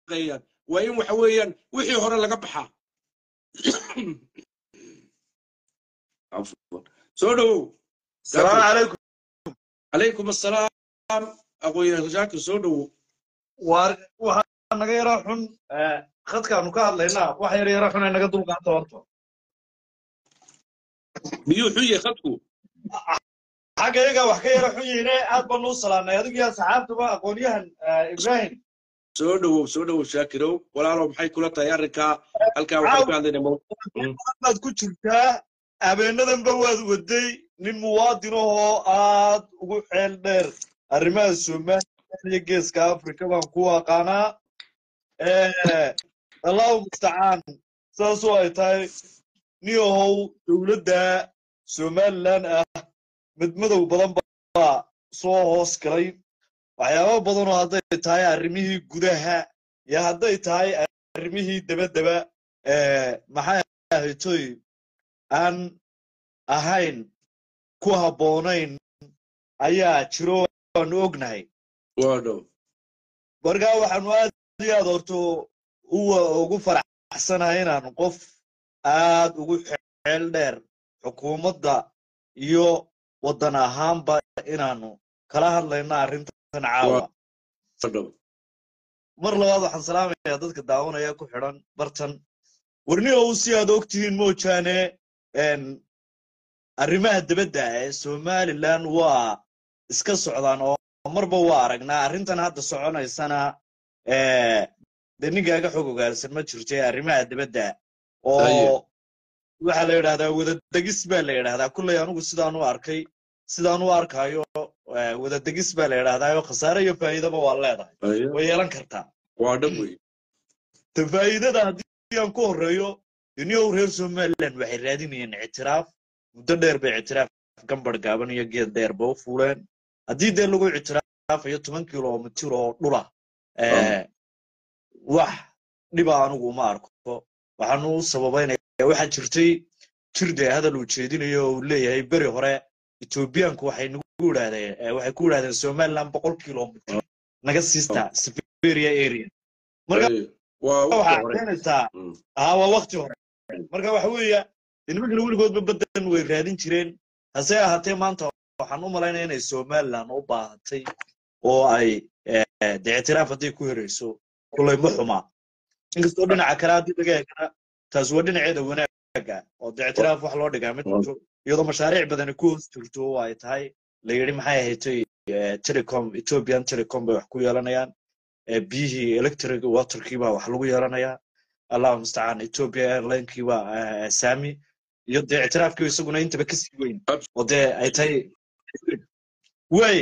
shaqeeyaan waa in waxa weeyaan wixii hore laga baxaa Afwan. soo dhowow السلام عليكم calaykum assalaam aqoonyahan shaakir soo dhowow waar waxaa naga yara xun eh, khadkaanu ka hadlaynaa wax yar yara xun ay naga dulqaata horta miyuu xun yahay khadku xagga iyaga wax ka yara xun yihiine aad baanu u salaamnay adigu iyo asxaabtuba aqoonyahan eh, ibrahim soo dhowow soo dhowow shaakirow walaalow maxay kula tahay arrinkaa halkaa waxaan ka hadlaynaa mo- Mm. baad ku jirtaa habeenadanba waad waday nin muwaadin ahoo aad ugu xeel dheer arrimaha somalilan iyo geeska afrika baan ku aqaanaa Eh, allahu mustacaan saasoo ay tahay nin ahow dowladda somalilan ah midmadow badan baa soo hoos galay waxyaabo badanoo hadday tahay arrimihii gudaha iyo hadday tahay arrimihii dabadaba eh, maxay ahaytoy aan ahayn ku habboonayn ayaa jiro waanu ognahay waa dhow markaa waxaanu aad iyo aad horto uwa ugu faraxsanahay inaanu qof aad ugu xeel dheer xukuumadda iyo waddan ahaanba inaanu kala hadlayno arrintan caawa waa dhow mar labaad waxaan salaamayaa dadka daawanaya ku xidhan bartan warni ow si aad ogtihiin moojaane en, arrimaha dibadda ee somalilan waa iska socdaan oo marba waa aragnaa arrintan hadda soconaysana eh, dee ninkaaga xog ogaarsan ma jirto ee arrimaha dibadda Haye. oo waxaa la yidhahdaa wadadegis baa la yidhahdaa kulley anigu sidaan u arkay sidaan u arkayo eh, wadadegis baa la yidhahdaa oo khasaare iyo faa'iidaba waa leedahay Haye. way yeelan kartaa waa dhab wey ta faa'iidada haddii aan ku horreeyo dunyow reer somaliland waxay raadinayeen ictiraaf muddo dheer bay ictiraaf gambar gaaban iyo geed dheerba u fuuleen haddii dee lagu ictiraafayo toban kilomitir oo dhula eh, wax dhiba anigu uma arko waxaanu u sababaynaya waxaa jirtay jir dee hadal uu jeedinayo oo uu leeyahay beri hore etoobiyaanku waxay nagu idhahdeen eh, waxay ku idhahdeen somaliland boqol kilomitir naga siista siberia area marka Haye. waa waqti waxaa hore keenaysaa Mm. haa waa wakti hore marka waxa weeya nimankana weligoodba badan way raadin jireen hase ahaatee maanta waxaan u malaynaya inay somaliland u baahatay oo ay eh, dee ictiraaf hadday ku herayso kullay ma xumaa inkastoo dhinaca kale haddii laga eegana taas waa dhinaceeda wanaaga oo dee ictiraaf wax loo dhigaa ma jirto iyadoo mashaariic badani ku hoos jirto oo ay tahay la yidhi maxay ahaydtay eh, telecom ethiopian telecom bay wax ku yeelanayaan eh, biyihii electric waterkii baa wax lagu yeelanayaa allahu mustacaan ethiopia airlinekii baa eh, sami iyo dee ictiraafkii isaguna intaba kasii weyn oo dee ay tahay way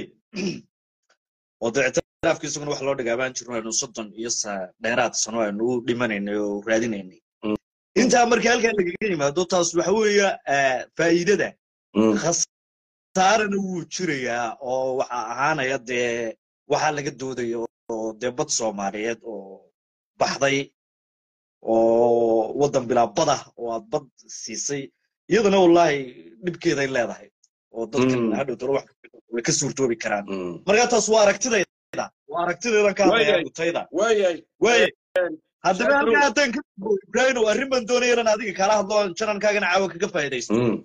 oo dee ictiraafkii isaguna wax loo dhigaa baan jirno aynu soddon iyo sa- dheeraad sano aynu u dhimanaynay oo raadinaynay Mm. intaa marka halkaa lagaga yimaado taas waxa weeya eh, faa'iidada Mm. khasaarana wuu jirayaa oo waxa ahaanaya dee waxaa laga doodayo oo dee bad soomaaliyeed oo baxday oo waddan bilaa bada oo aad bad siisay iyadana wallaahi dhibkeeday leedahay oo dadkan Mm. hadhow dalo wax way ka suurtoobi karaan Mm. marka taas waa aragtidayda waa aragtidaydan ka hadlaya Waayahay. gutayda waayahay waaye haddaba Shakiro. halkaa haddaan ka ibrahim oo arrin baan doonaya inaan adiga kala hadlo oon janankaagana caawa kaga faa'iidaysto Mm.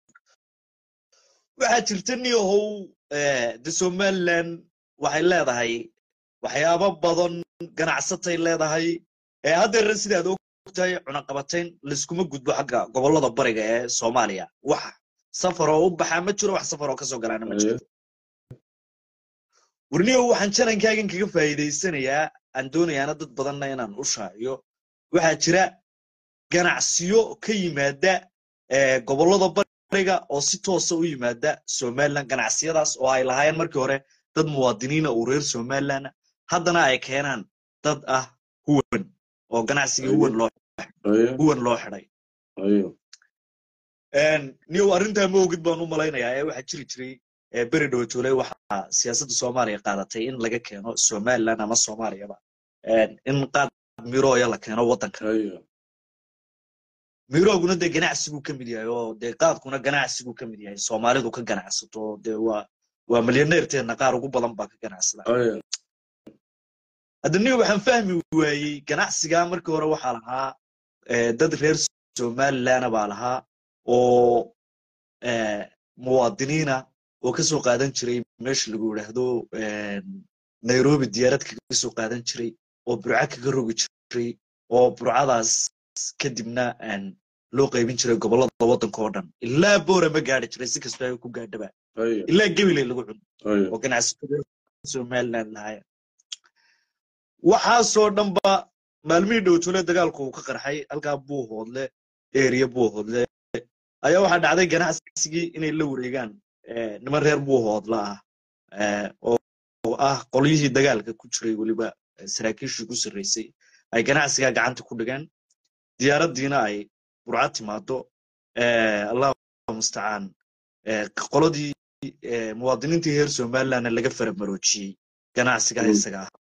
waxaa jirta niyahow de somaliland waxay leedahay waxyaabo badan ganacsatay leedahay ee haddeerna sidaad ogtahay cunaqabatayn layskuma gudbo xagga gobollada bariga ee soomaaliya wax safar oo u baxaa ma jiro wax safar oo kasoo galaana ma jiro warniyow waxaan janankaagan kaga faa'iidaysanayaa aan doonayaana dad badanna inaan u shaaciyo waxaa jira ganacsiyo ka yimaada eh, gobollada bariga oo si toosa u yimaada somaliland ganacsiyadaas oo ay lahaayeen markii hore dad muwaadiniina oo reer somaliland haddana ay keenaan dad ah huwan oo ganacsigii huwan loo Haye. huwan loo xidhay Haye. niyow arrintaa ma ogid baan u malaynayaa ee waxaa jiri jiray eh, beri dhowtoole waxaa siyaasadda soomaaliya qaadatay in laga keeno somaliland ama soomaaliyaba in qaad mirooya la keeno waddanka Haye. mirooguna dee ganacsiguu ka mid yahay oo dee qaadkuna ganacsiguu ka mid yahay soomaalidu ka ganacsato dee waa waa milyaneerteenna qaar ugu badan baa ka ganacsada Haye. hadda niga waxaan fahmi waayey ganacsiga markii hore waxaa lahaa eh, dad reer somalilandna baa lahaa oo eh, muwaadiniina oo ka soo qaadan jiray meesha lagu yidhaahdo eh, nairobi diyaarad kaga soo qaadan jiray oo burca kaga rogi jiray oo burcadaas kadibna een, loo qaybin jiray gobollada waddanka oo dhan ilaa boora ma gaadhi jiray si kastoo ay ku gaadhaba Haya, ilaa gebile lagu cuno haya. oo ganacsatada somaliland lahaayeen waxaasoo dhanba maalmihii dhowtole dagaalku uu ka qarxay halkaa buuhoodle eriya buuhoodle ayaa waxaa dhacday ganacsigii inay la wareegaan eh, niman reer buuhoodla ah eh, oo oo ah qolyihii dagaalka ku jiray weliba eh, saraakiishii ku sarreysay ay ganacsigaa gacanta ku dhigeen diyaaraddiina ay burca timaado eh, allahu mustacaan eh, qoladii eh, muwaadiniintii reer somalilandna laga faramaroojiyey ganacsigaa Mm. isaga ah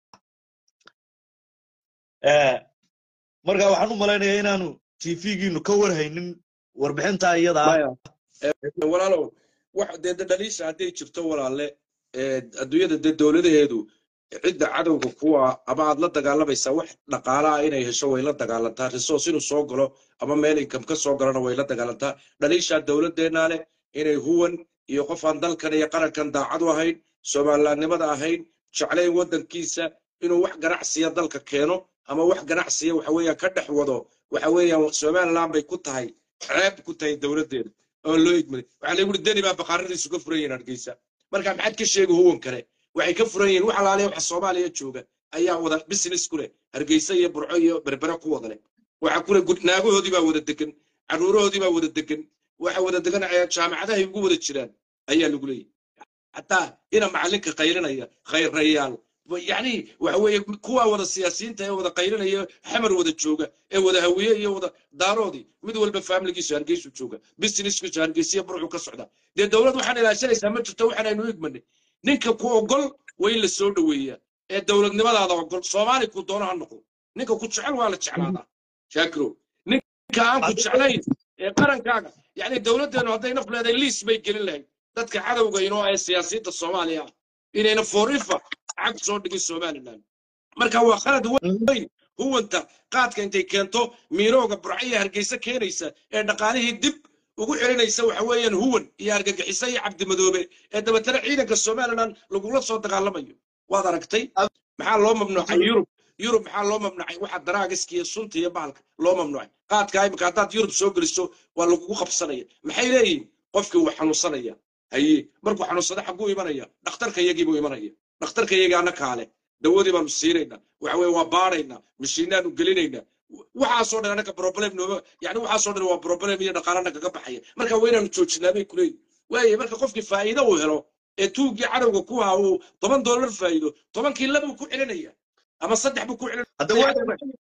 Eh, marka waxaan u malaynayaa inaanu tvgiinu ka warhaynin warbixintaa iyada ah Maya, eh, walaalow wax dee de dhaliisha hadday jirto walaalle eh, adduunyada dee dowladaheedu cidda cadowga kuwa ama aad la dagaalamaysaa wax dhaqaala ah inay hesho way la dagaalantaa resource inuu soo galo ama meel income ka soo galana way la dagaalantaa dhaliishaa dowladdeennaa leh inay huwan iyo qof aan dalkan iyo qarankan daacad u ahayn somalilandnimada ahayn jeclayn waddankiisa inuu wax ganacsiya dalka keeno ama wax ganacsiya waxa weeyaan ka dhex wado waxa weeyaan somaliland bay ku tahay ceeb ku tahay dowladdeeda oo loo igmaday waxaa lagu yidhi deni baa baqaaradiisu ka furan yihiin hargeysa marka maxaad ka sheegi huwan kale waxay ka furan yihiin wax alaaliya waxa soomaaliya jooga ayaa wada business ku leh hargeysa iyo burco iyo berbere ku wada leh waxa kule naagahoodii baa wada degan caruurahoodii baa wada degan waxa wada degan ee jaamacadahay ugu wada jiraan ayaa lagu leeyahy xataa ina macalinka qaylinaya khayrayaal yani waxa weeye kuwa wada siyaasiyiinta ee wada qaylinaya xamar wada jooga ee wada hawiye iyo wada daaroodii mid walba faamiligiisu hargeysu jooga businesskiisu hargeysiya burcu ka socda dee dowlad waxaan ilaashanaysaa ma jirto waxaan aynu igmanay ninka ku ogol waa in la soo dhoweeyaa ee dowladnimadaada ogol soomaali ku doono ha noqdo ninka ku jecel waa la jeclaadaa shaakiro ninka aan ku jeclayn ee qarankaaga yani dowladdeenu hadday naf leedahay liis bay gelin lahayd dadka cadowga inoo ee siyaasiyiinta soomaaliya ah inayna forifa cag soo dhigin somaliland marka waa khalad weyn huwanta qaadka intay keento miirooga burcaya hargeysa keenaysa ee dhaqaalihii dib ugu celinaysa waxa weeyaan huwan iyo argagixisa iyo cabdimadoobe ee dabeetana ciidanka somaliland lagula soo dagaalamayo waad aragtay maxaa loo mamnuucay yurub yurub maxaa loo mamnuucay waxa daraagiska iyo sunta iyo bahalka loo mamnuucay qaadka imika haddaad yurub soo geliso waa lagugu qabsanaya maxay leeyihin qofkii wuu xanuunsanaya haye markuu xanuunsada xagguu imanaya dhakhtarka iyagii buu imanaya dhakhtarka iyagii ana kaale dawadii baanu siinaynaa waxa weye waa baaraynaa mashiinaanu gelinaynaa waxaasoo dhan anaka problem nooma yani waxaasoo dhan waa problem iyo dhaqaalana kaga baxaya marka waa inaanu joojinaa bay kuleeyihin waaye marka qofkii faa'iido uu helo ee tuuggii cadowga ku haa uu toban dollar faa'iido tobankii labuu ku celinaya ama saddex buu ku hadda waa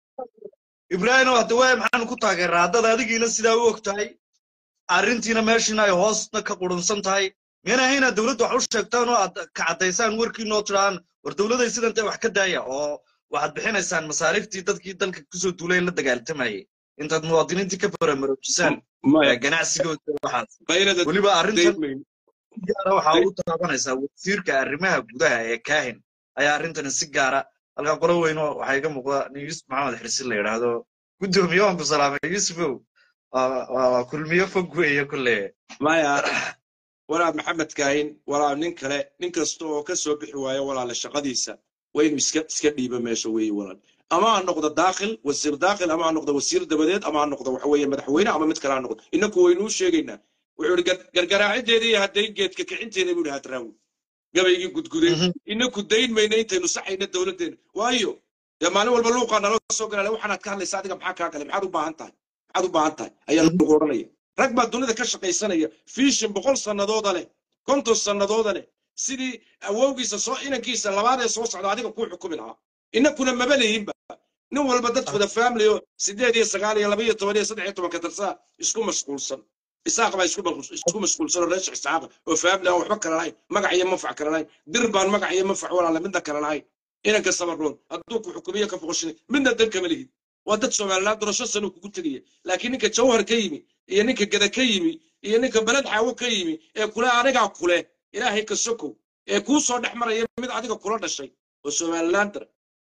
ibraahimo hadda waa maxaanu ku taageeraa haddad adigiina sidaa u og tahay arrintiina meeshiina ay hoosna ka qurunsan tahay miyana hayna dowladda wax u sheegtaan oo aad ka caddaysaan warkiinoo tidhaan war dowladay sidantay wax ka daaya oo waxaad bixinaysaan masaariiftii dadkii dalka kusoo duulay la dagaaltamayay intaad muwaadiniintii ka faramaroojisaan ganacsigooda waxaas weliba arrintan gaara waxaa u taabanaysaa wasiirka arrimaha gudaha ee kaahin ayaa arrintani si gaara halkaa qolo weyno waxaa iga muuqda nin yuusuf maxamed xirsi la yidhaahdo guddoomiye waan ku salaamay yuusufow waa kulmiyo fog weeye kulle maya walaa maxamed kaahin walaa nin kale nin kasta oo ka soo bixi waayo walaale shaqadiisa waa inuu iska iska dhiibo meesha weeye walaal ama ha noqdo daakhil wasiir daakhil ama ha noqdo wasiir dabadeed ama ha noqdo waxa weeye madaxweyne ama mid kale ha noqdo innaku waynuu sheegaynaa wuxuu ihi gargaraacideeda iyo hadday geedka kicinteeda buu ihi hadraawi gabaygii gudguday inaku dayn mayna intaynu saxayna dowladdeena waayo dee maalin walba luuqaa nala soo galaale waxaanaad ka hadlaysa adiga maxaa kaa galay maxaad u baahan tahay maxaad u baahan tahay ayaa lagu odhanaya rag baa dunida ka shaqaysanaya fiishin boqol sannadooda leh konton sannadooda leh sidii awowgiisa soo inankiisa labaadee soo socda adiga kuu xukumi lahaa inakuna maba lehinba nin walba dadkooda family oo sideed iyo sagaal iyo laba iyo toban iyo saddex iyo tobanka darsaa isku mashquulsan isaaq baa isku mashquulsan oo reesha isaaqa oo family aan waxba kala lahayn magac iyo manfac kala lahayn dir baan magac iyo manfac walaala midna kala lahayn inanka samaroon hadduu ku xukumiyo ka foqoshin midna dan kama lihid waa dad somaliland doorasho sano kugu tegaya laakiin ninka jawhar ka yimi iyo ninka gada ka yimi iyo ninka beled xaawo ka yimi ee kule anigaa kule ilaahay ka sokow ee kuu soo dhex maraya mid adiga kula dhashay oo somalilander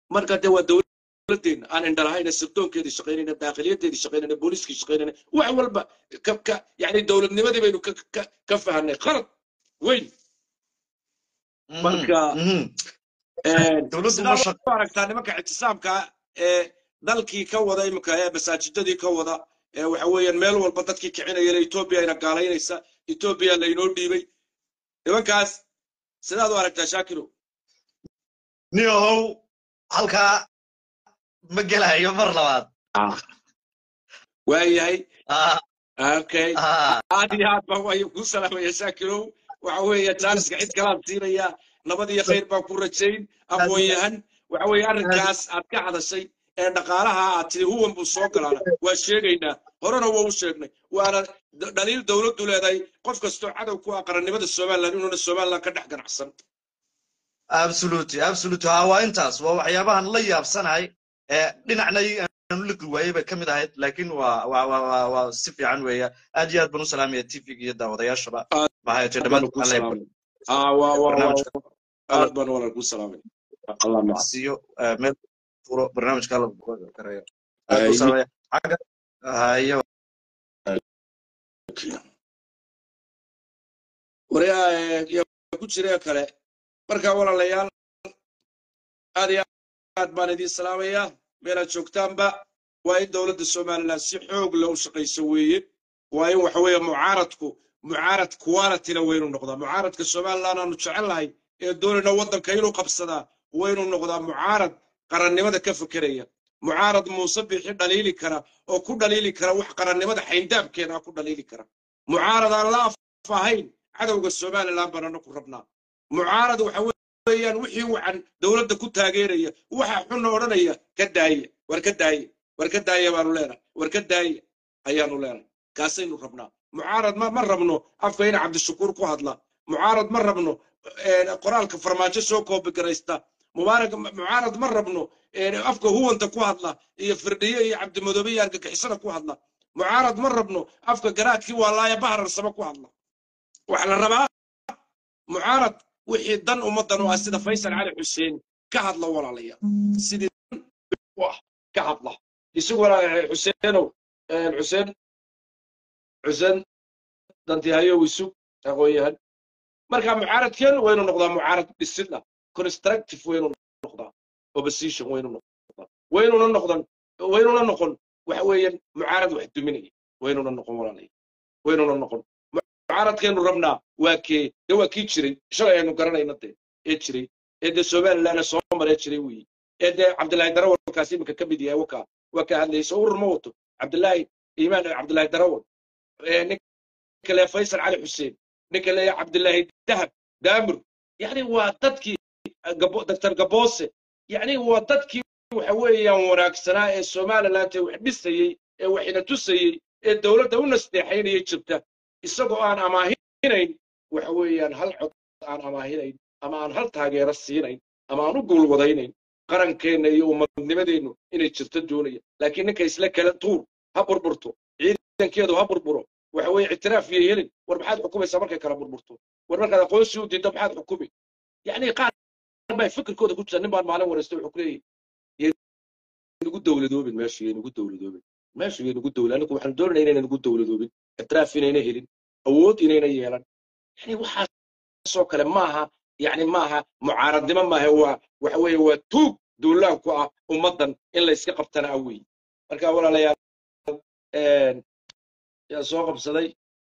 marka dee waa dowladdeena aan indhalahayna sirdoonkeedii shaqaynayna daakiliyadeedii shaqaynayna booliskii shaqaynayna wax walba ka ka yani dowladnimadii baynu ka ka ka fahanay qalad weyn marka dowladdu ma sidaad u aragtaa nimanka ictisaamka ee dalkii ka wada iminka ee masaajidadii ka wada ee waxa weeyaan meel walba dadkii kicinaya etoobiya ayna gaalaynaysa etoobiya laynoo dhiibay nimankaas sidaad u aragtaa shaakiro niyahow halkaa ma gelayo mar labaad waayahay Ah, okay ah, aad iyo aad baan waayo kuu salaamaya shaakirow waxa weeye jaaniska cid kalaan siinaya nabad iyo khayr baan ku rajayn aqoon-yahan waxa weeye arrinkaas aad ka hadashay ee dhaqaalaha aad tiri huwan buu soo galaana waa sheegaynaa horena waa u sheegnay waana d- dhaliil dowladdu leedahay qof kastoo cadow ku ah qarannimada somaliland inuuna somaliland ka dhex ganacsan absolutely absolutely ha waa intaas waa waxyaabahan la yaabsanahay ee dhinacna aanu liqi waayey bay ka mid ahayd laakiin waa waa waa waa waa si fiican weeya aad iyo aad baan u salaamaya tvga iyo daawadayaashaba Aad maxay tahay baan ku dhammaan salaamay ah waa waa waa barnaamijka aad baan walaal ku salaamay allah maca siiyo eh, meel furo barnaamijka la gareeyo aad buu Ay, salaamaya xagga hayo waryaa yaa ku jira kale marka walaalayaal aad iyo aad baan idiin salaamayaa meelaad joogtaanba waa in dowladda somaliland si xoog leh u shaqayso weeye waa in waxa weeye mucaaradku mucaarad qualityna waynu noqdaa mucaaradka somaliland aanu jecelnahay ee doonayna waddanka inuu qabsadaa waynu noqdaa mucaarad qarannimada ka fekeraya mucaarad muuse bixi dhaliili kara oo ku dhaliili kara wax qarannimada xayndaabkeeda ku dhaliili kara mucaarad aan la af ahayn cadowga somaliland baanana ku rabnaa mucaarad waxa weeyaan wixii wacan dowladda ku taageeraya waxa xunna odhanaya ka daaya war ka daaya war ka daaya baanu leenahay war ka daaya ayaanu leenahay kaasaynu rabnaa mucaarad ma ma rabno afka ina cabdishakuur ku hadla mucaarad ma rabno eh, qoraalka farmaajo soo koobigaraysta mubaarak mucaarad ma rabno eh, afka huwanta ku hadla iyo firdhiye iyo cabdimadoobe iyo argagixisada ku hadla mucaarad ma rabno afka garaadkii waalaaya bahararsaba ku hadla waxa la rabaa mucaarad wixii dan ummaddan u ah sida faysal cali xuseen ka hadla walaalayaal sidii dan u ah ka hadla isaguna eh, xuseenow eh, xuseen xuseen dantihayow isug aqoon-yahan marka mucaaradkeen waynu noqdaa mucaarad dhisidna constructive waynu noqdaa opposition waynu noqdaa waynuna noqdan waynuna noqon waxa weeyaan mucaarad wax duminaya waynuna noqon walaalaya waynuna noqon mucaaradkeenu rabnaa waa kee dee waa kii jiray shalay aynu garanayna dee ee jiray ee dee somaliland soo maree jiray weeye ee dee cabdilaahi darawalkaas iminka ka mid yahay wakaa waa ka hadlaysa urur ma wato cabdilaahi iimaan cabdilaahi darawal ee ninka le faysal cali xuseen ninka le cabdilaahi dahab daamur yani waa dadkii Gabo- dr gaboose yani waa dadkii waxa weeyaan wanaagsanaa ee somaliland ee wax dhisayey ee waxina tusayey ee dowladda u nasteexaynaya jirta isagoo aan amaahinayn waxa weeyaan hal cod aan amaahinayn ama aan hal taageero siinayn ama aan u guulwadaynayn qarankeenna iyo ummadnimadeennu inay jirto doonaya laakiin ninka isla kala tuur ha burburto ciidankeedu ha burburo waxa weeye ictiraaf iyo helin war maxaad xukumaysaa markay kala burburto war markaad aqoonsi u diiddo maxaad xukumi yacni qaar baa fikirkooda ku jira nin baan maalin wareystay wuxuu ku leeyahy nugu dowladoobin meesha yaynugu dowladoobin meesha yaynugu dowla anigu waxaanu doonayna inayna nugu dowladoobin ictiraaf inayna helin awood inayna yeelan yani waxaasoo kale maaha yani maaha mucaaradnimo maaha waa waxa weeye waa tuug duulaan ku ah ummaddan in la iska qabtana ah weeye marka walaalayaal yaa soo qabsaday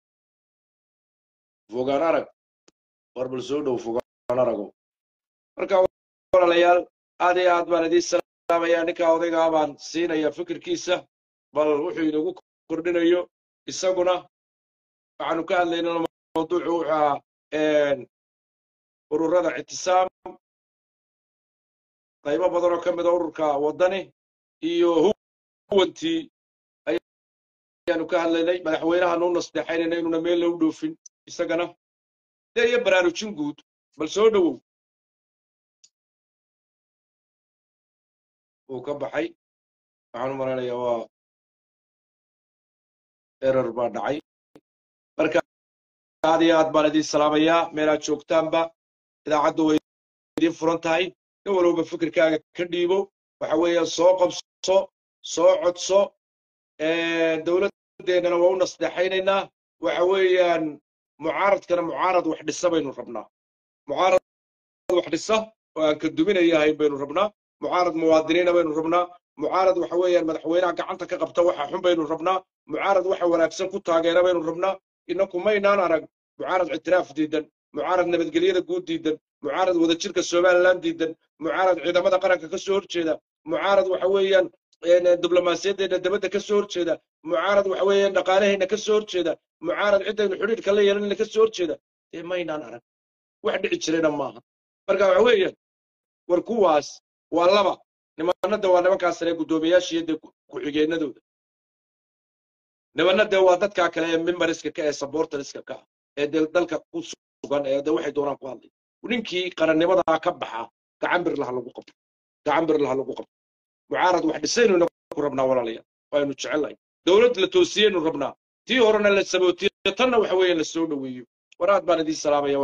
fogaan arag war bal soo dhow fogaan arago marka walaalayaal aad iyo aad baan idiin salaamayaa ninkaa odaygaa baan siinaya fikirkiisa bal wuxuu inagu kordhinayo isaguna waxaanu ka hadlaynaa mawduucu wuxuu ahaa ururada ictisaam qaybo badan oo ka mida ururka waddani iyo huwantii ayaanu ka hadlaynay madaxweynaha nuu nasteexaynayna inuuna meel lou dhoofin isagana dee iyo baraarujin guud bal soo dhowow wuu ka baxay waxaan u malaynayaa waa erer baa dhacay marka aad iyo aad baan idiin salaamayaa meelaad joogtaanba idaacaddu way idiin furan tahay nin walba fikirkaaga ka dhiibo waxa weeyaan soo qabso soo codso dowladdeennana waa u nasdeexaynaynaa waxa weeyaan mucaaradkana mucaarad wax dhisa baynu rabnaa mucaarad wax dhisa oo aan ka duminaya ahayn baynu rabnaa mucaarad muwaadiniina baynu rabnaa mucaarad waxa weeyaan madaxweynaha gacanta ka qabta waxa xun baynu rabnaa mucaarad waxa wanaagsan ku taageera baynu rabnaa inaku maynaan arag mucaarad ictiraaf diidan mucaarad nabadgelyada guud diidan mucaarad wadajirka somaliland diidan mucaarad ciidamada qaranka ka soo horjeeda mucaarad waxa weeyaan diblomaasiyaddeena dabadda ka soo horjeeda mucaarad waxa weeyaan dhaqaalaheenna ka soo horjeeda mucaarad ciddaynu xidhiidhka la yeelanayna ka soo horjeeda dee maynaan arag wax dhici jirayna maaha marka waxa weeyaan war kuwaas waa laba nimanada waa nimankaas sare guddoomiyaashiiyo dee ku-xigeenadooda nimanna dee waa dadkaa kale ee mimbariska ka ee sabortariska ka ee dee dalka ku sugan ee dee waxay doonaan ku hadlay ninkii qarannimadaa ka baxa gacan birlaha lagu qabto gacan birlaha lagu qabto mucaarad wax dhisaynu ku rabnaa walaalayaal waaynu jecelnahay dowlad la toosiyeynu rabnaa tii horena la sabootiyo tanna waxa weeye la soo dhoweeyo war aad baan idiin salaamaya